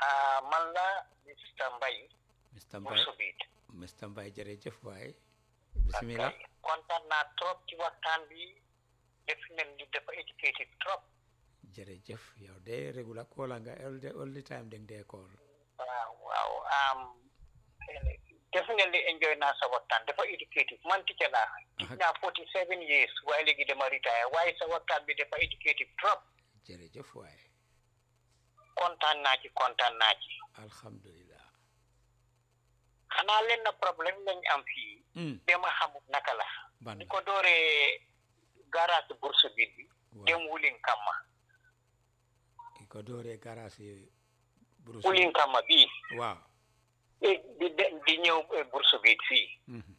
ah man la Mr Mbaye Mr bu Mbaye Subit Mr Mbaye jërëjëf waay bismillah ok kontaan naa trop ci waxtaan bi def nañ ni dafa éducated trop jërëjëf yow de regular caller nga all the all the time deng dee call waaw waaw am definitely enjoy naa sa waxtaan dafa éducated man teacher laa Aha. naa forty seven years waaye léegi dama retire waaye sa waxtaan bi dafa éducated trop jërëjëf waay kontaan naa ci kontaan naa ci alhamdulillah xanaa leen na problème lañ am fii mm. dama xamut naka la ban ni ko dooree garage bourse bi bi waaw dem wulin kamma ki ko dooree garage Bruce wulin kamma bii waaw eh, di de- di ñëw eh, bourse bi fii mhm.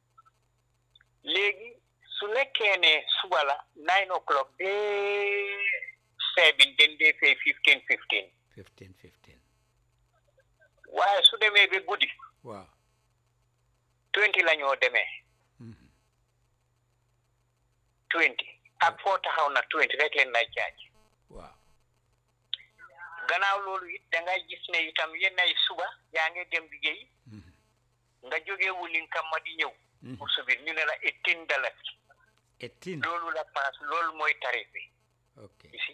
léegi su nekkee ne suba la nine o'clock de seven den dee fay fifteen fifteen 15 15 waaye su demee ba guddi waaw twenty la ñoo demee mhm. twenty ak foo taxaw na twenty rek leen lay jaaj waaw gannaaw loolu it da ngay gis ne itam yenn ay suba yaa ngi dem liggéey mhm. nga jógee wulin kamma di ñëw Mhm. pour subir ñu ne la eighteen dalasi 18 loolu la paas loolu mooy tarif bi ok isi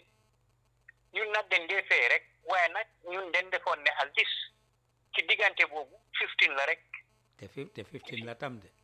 ñun nag dañ dee fay rek waaye nag ñun dañ defoon ne al dis ci diggante boobu fifteen la rek te fi te 15 la tam de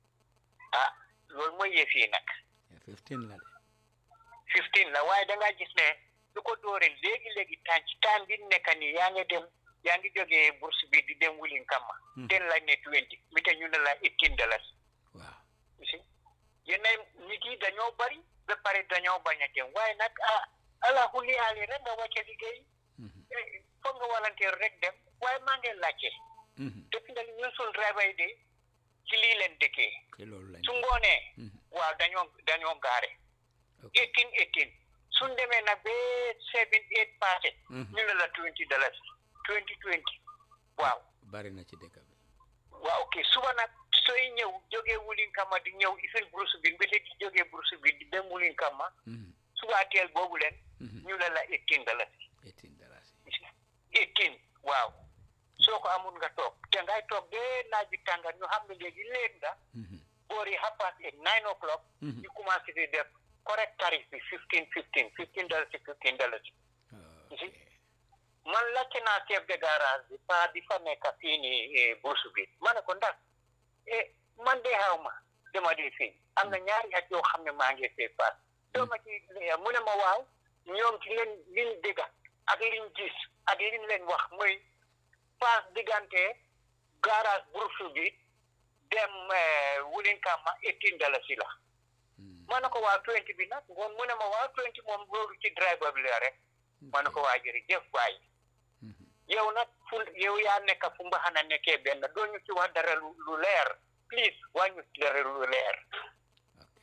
ah loolu mooy yëf yi nag te 15 la de fifteen la waaye da ngaa gis ne lu ko doore léegi léegi temps ci temps bi nekk nii yaa ngi dem yaa ngi jógee bourse bi di dem wulin kamma Hmm. ten lañ ne twenty mi te ñu ne la eighteen dollars waaw si yenn nit yi dañoo bari ba pare dañoo bañ a dem waaye nag ah ala xuli aali rek nga wàcce liggéey mhm. eh, foog nga volontaire rek dem waaye maa ngi laajte Mhm. depuis nga ñun suñ driver yi de ci lii leen dëkkee ci loolu lañ su ngoonee Mhm. waaw dañoo dañoo gaare ok eighteen eighteen suñ demee nag ba seven eight passé Mhm. ñu ne la twenty dollars twenty twenty waaw bari na ci dëkk bi waaw ok suba nag sooy ñëw jógee wulin kama di ñëw ifil bourse bi mbete di jógee bourse bi di dem wulin kama Mhm. suba teel boobu leen Mhm. ñu ne la eighteen dollars 18 dollars eighteen waaw soo ko amul nga toog te ngay toog de naaj bi tànga ñu xam ne léegi léeg nga Mhm. boor yi half past eight nine o'clock Mhm. ñu commencé di def correct tarif bi fifteen fifteen fifteen dollars fifteen dollars ok man laajte naa chef de garage bi pa di fa nekk fii nii bourse bi ma ne ko ndax eh man de xaw ma dama di fii am na ñaari at yoo xam ne maa ngi fee paas doo ma ci mu ne ma waaw ñoom ci leen liñ dégg ak liñ gis ak liñ leen wax mooy paas diggante garage bourse bi dem wulin kama eighteen dalasi la Mhm. ma ne ko waa twenty bi nag ngoon mu ne ma waa twenty moom loolu ci driver bi la rek ma ne ko waa jërëjëf waay Mhm. yow nag fu yow yaa nekk fu mbaxana nekkee benn doo ñu ci wax dara lu lu leer please waa ñu ci dara lu leer ok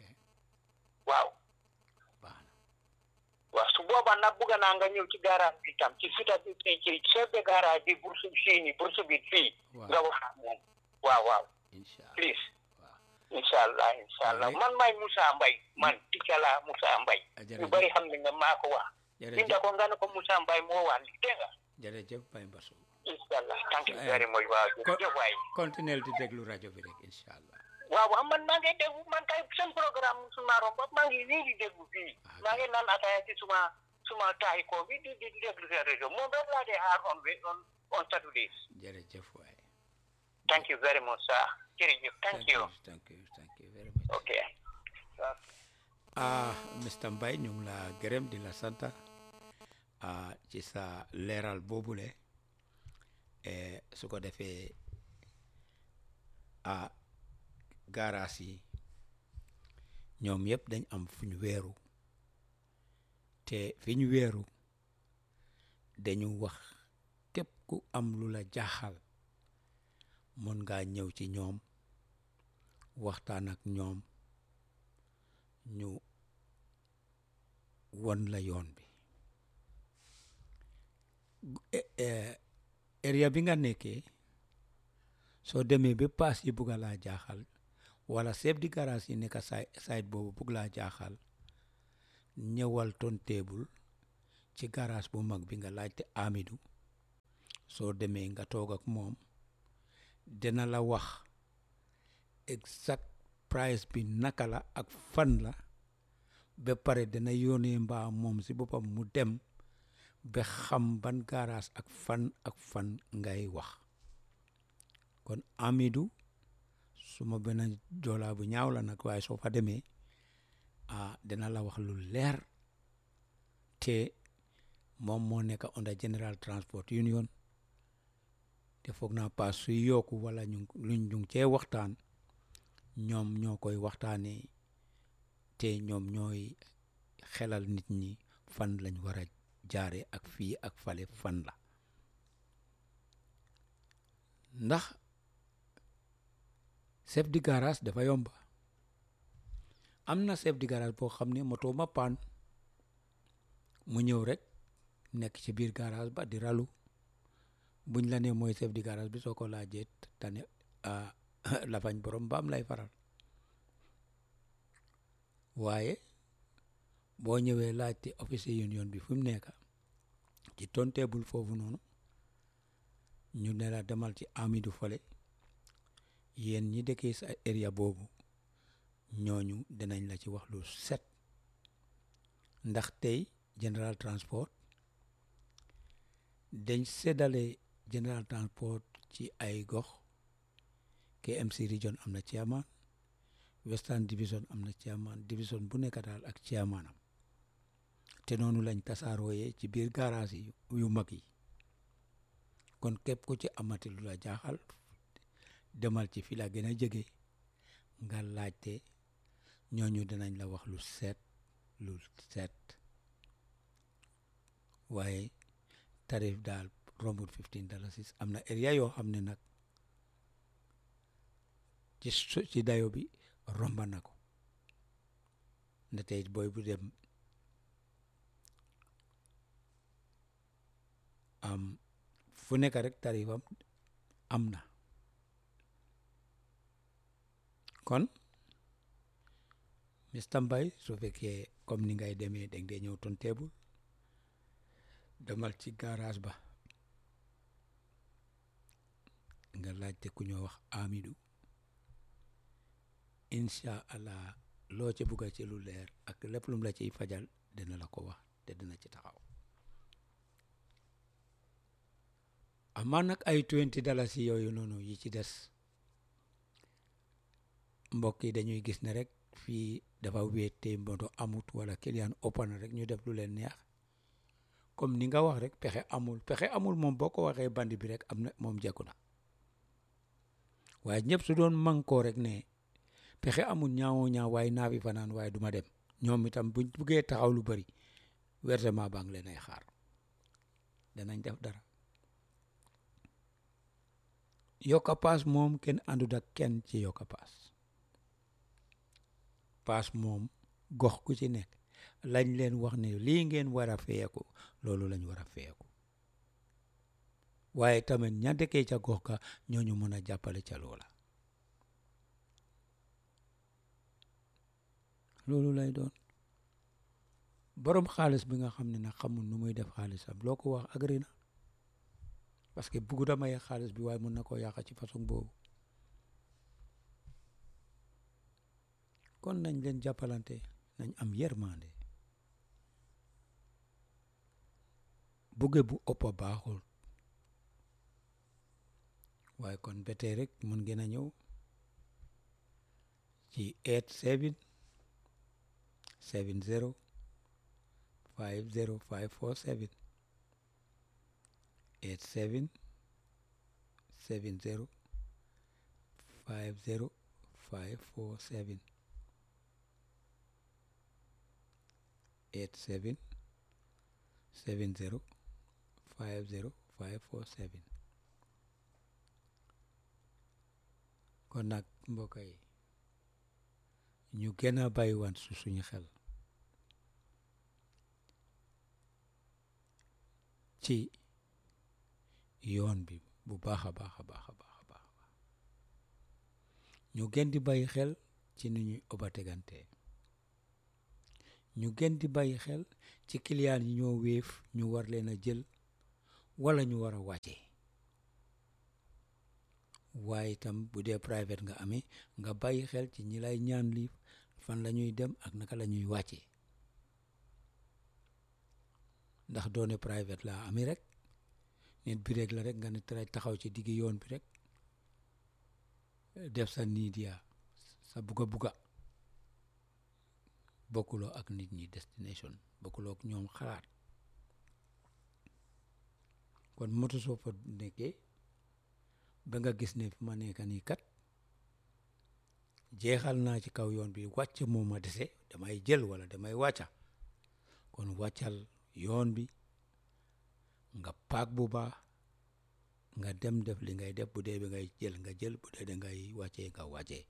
waaw baax na waaw su boobaa nag bugg naa nga ñëw ci garage bi tam ci fita bi ci chef de garage bi bourse bi fii nii bourse bi fii waaw nga wax ak moom waaw waaw incha allah please waaw incha allah incha allah Allez. man maay Moussa Mbaye man ticca laa Moussa Mbaye Ah, ñu jërëjëf bari xam ne nga maa ko wax jërëjëf binda ko nga ne ko Moussa Mbaye moo wax li dégg nga jërëjëf Baye Mbassou incha allah thank you Eh, very much waaw ko- jërëjëf waay continuel di déglu rajo bi rek incha allah waaw waaw man maa ngi déglu man kay seen programme suma romb maa ngi nii di déglu fii Ah, maa ngi naan ataaya ci suma suma taay ko bi di di di déglu seen réseau moom rek laa dee xaar on on on Saturdays jërëjëf waay thank you very much sir jërëjëf thank you thank you thank you very much ok ah Mr Mbaye ñu ngi la gërëm di la sant ah ci sa leeral boobule eh, su ko defee ah gaaraas yi ñoom yëpp dañ am fu ñu weeru te fi ñu weeru dañu wax képp ku am lu la jaaxal mën ngaa ñëw ci ñoom waxtaan ak ñoom ñu won la yoon bi Eh, eh, area bi nga nekkee soo demee ba paas yi bugg a laa jaaxal wala chef di garage yi nekk say side boobu bugg laa jaaxal ñëwal ton table ci garage bu mag bi nga laajte Amidou soo demee nga toog ak moom dina la wax exact price bi naka la ak fan la ba pare dina yónnee mbaa moom si boppam mu dem ba xam ban garage ak fan ak fan ngay wax kon Amidou suma benn joolaa bu ñaaw la nag waaye soo fa demee ah dina la wax lu leer te moom moo nekk under General Transport Union te foog naa paas suy yokku wala ñu luñ ñu cee waxtaan ñoom ñoo koy waxtaanee te ñoom ñooy xelal nit ñi fan lañ war a jaare ak fii ak fale fan la ndax chef de garage dafa yomba am na chef de garage boo xam ne moto ma paan mu ñëw rek nekk ci biir garage ba di ralu buñ la nee mooy chef de garage bi soo ko laajee tane lafañ borom mbaam lay faral waaye boo ñëwee laajte officier union bi fu mu nekk ci tonteebul foofu noonu ñu ne la demal ci Amidou fale yéen ñi dëkkee sa area boobu ñooñu dinañ la ci wax lu set ndax tey General Transport dañ séddale General Transport ci ay gox KMC region am na chairman Western Division am na chairman division bu nekk daal ak chairmanam te noonu lañ tasaarooyee ci biir garage yi yu mag yi kon képp ku ci amati lu la jaaxal demal ci fi la gën a jege nga laajte ñooñu dinañ la wax lu set lu set waaye tarif daal rombut fifteen dalasis am na area yoo xam ne nag ci ci dayo bi romba na ko nda tey booy bu dem am fu nekk rek tarifam am na kon Mr Mbye su fekkee comme ni ngay demee dang dee ñëw ton teebul demal ci garage ba nga laajte ku ñoo wax Amidou incha allah loo ci bugga ci lu leer ak lépp lum la ciy fajal dina la ko wax te dina ci taxaw amaa nag ay twenty dalasi yooyu noonu yi ci des mbokk yi dañuy gis ne rek fii dafa wéet te moto amut wala client ëpp na rek ñu def lu leen neex comme ni nga wax rek pexe amul pexe amul moom boo ko waxee bandi bi rek am na moom jekku na waaye ñëpp su doon mànkoo rek ne pexe amul ñaawoo ñaaw waaye naa fi fanaan waaye duma dem ñoom itam buñ buggee taxaw lu bari versement baa ngi leen ay xaar danañ def dara yokka paas moom kenn àndut ak kenn ci yokka paas paas moom gox ku ci nekk lañ leen wax ne lii ngeen war a feyeku loolu lañ war a feyeku waaye tamit ña dëkkee ca gox ka ñooñu mën a jàppale ca loola loolu lay doon borom xaalis bi nga xam ne nag xamul nu muy def xaalisam loo ko wax agri na parce que buggu da maye xaalis bi waaye mën na koo yàq ci façon boobu kon nañ leen jàppalante nañ am yërmande bugge bu ëpp baaxul waaye kon ba tey rek mun ngeen a ñëw ci eight seven seven zero five zero five four seven eight seven seven zero five zero five four seven eight seven seven zero five zero five four seven kon nag mbokk yi ñu gën a bàyyiwaan su suñu xel ci yoon bi bu baax a baax a baax a baax a baax ñu gën di bàyyi xel ci ni ñuy obategante ñu gën di bàyyi xel ci client yi ñoo wéef ñu war leen a jël wala ñu war a wàcce waaye itam bu dee private nga amee nga bàyyi xel ci ñi lay ñaan lii fan la ñuy dem ak naka la ñuy wàccee ndax doone private laa amee rek nit bi rek la rek nga ne tray taxaw ci diggi yoon bi rek def sa niidia sa buga buga bokkuloo ak nit ñi destination bokkuloo ak ñoom xalaat kon moto soo fa nekkee ba nga gis ne fi ma nekk nii kat jeexal naa ci kaw yoon bi wàcc moo ma dese damay jël wala damay wàcca kon wàccal yoon bi nga paak bu baax nga dem def li ngay def bu dee bi ngay jël nga jël bu dee da ngay wàccee nga wàccee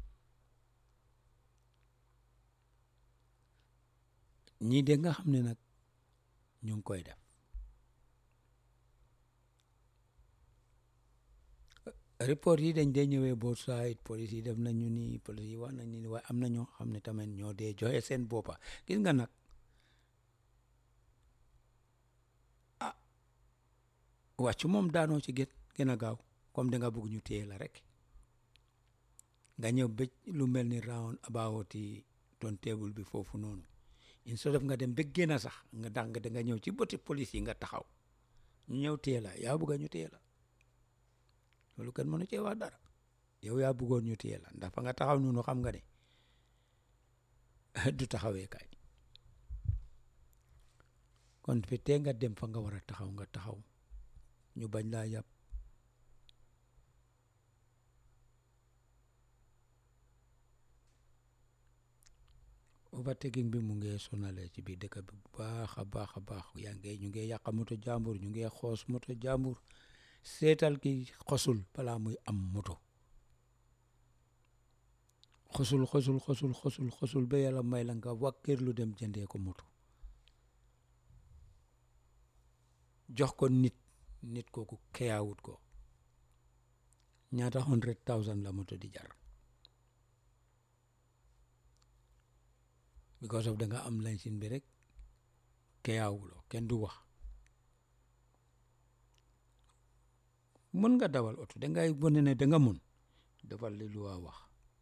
ñii de nga xam ne nag ñu ngi koy def report yi dañ dee ñëwee both side police yi def nañu ni police yi wax nañu ni waaye am na ñoo xam ne tamit ñoo dee joxe seen boppa gis nga nag ah wàccu moom daanoo ci gën gën a gaaw comme da nga bëgg ñu téye la rek nga ñëw bëj lu mel ni round about ton table bi foofu noonu instead of nga dem ba génn sax nga dax nga da nga ñëw ci bëti police yi nga taxaw ñu ñëw téye la yaa bëgg ñu téye la loolu kenn mënu cee wax dara yow yaa bëggoon ñu téye la ndax fa nga taxaw noonu xam nga ne du taxawee kay kon fi tee nga dem fa nga war a taxaw nga taxaw ñu bañ laa yàpp overtaking bi mu ngi sonale ci biir dëkk bi bu baax a baax a baax yaa ngi ñu ngi yàq moto jàmbur ñu ngi xoos moto jàmbur seetal ki xosul balaa muy am moto xosul xosul xosul xosul xosul ba yàlla may la nga wàkkir lu dem jëndee ko moto jox ko nit nit kooku keyaawut ko ñaata hundred thousand la moto di jar because of da nga am licence bi rek keyaawuloo kenn du wax mën nga dawal oto dangay wane ne da nga mun defal li lu waa wax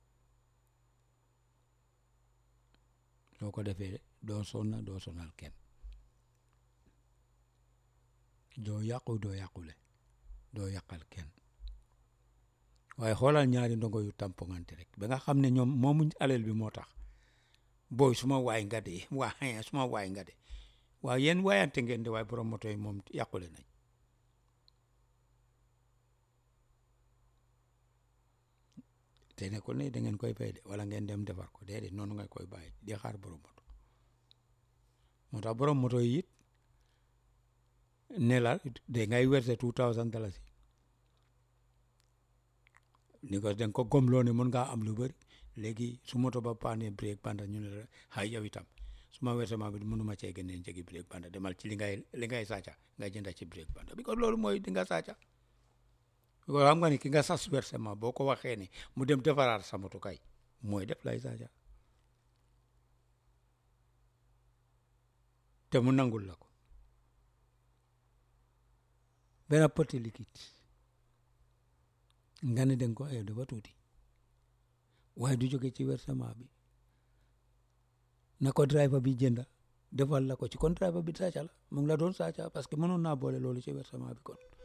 soo ko defee doo sonna doo sonal kenn doo yàqu doo yàqule doo yàqal kenn waaye xoolal ñaari ndongo yu tampongante rek ba nga xam ne ñoom moomuñ alal bi moo tax booy suma waay nga de waa suma waay nga de waaye yéen waayante ngeen de waaye borom moto yi moom yàqule nañ te nekkul ne da ngeen koy fay de wala ngeen dem defar ko déedéet noonu nga koy bàyyi di xaar borom moto moo tax borom moto yi it ne la de ngay verser two thousand dalasi ni ko da nga ko gomloo ne mën ngaa am lu bëri léegi su moto ba paane break banda ñu ne la xay yow itam suma versement bi mënuma cee génnee njëgi break banda demal ci li ngay li ngay sàcca nga jënda ci break banda bi ko loolu mooy di nga sàcca ko xam nga ni ki nga sas versement boo ko waxee ne mu dem defaraat sa moto kay mooy def lay sàcca te mu nangul la ko benn petit liquide nga ne danga ko ayo dafa tuuti waaye du jóge ci versement bi na ko driver bi jënda defal la ko ci kon driver bi sàcca la mu ngi la doon sàcca parce que mënoon naa boole loolu ci versement bi kon